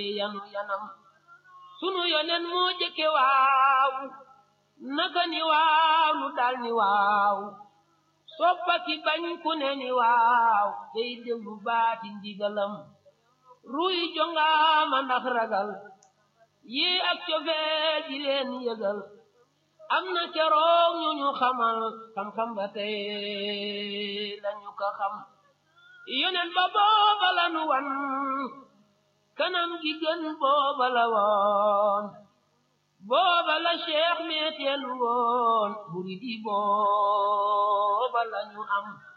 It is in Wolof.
yanu yanam sunu yonen moo jëkke waaw naka ni waaw nu dal ni waaw soppaki bañ ku ne ni waaw day déglu baati ndigalam ruy jongaama ndax ragal yi ak cofeel di leen yëgal am na keroog ñu ñu xamal xam-xam ba tey lañu ko xam yonen ba booba la nu wan kanam gi gën booba la woon booba la cheikh meeteelu woon murid yi booba la ñu am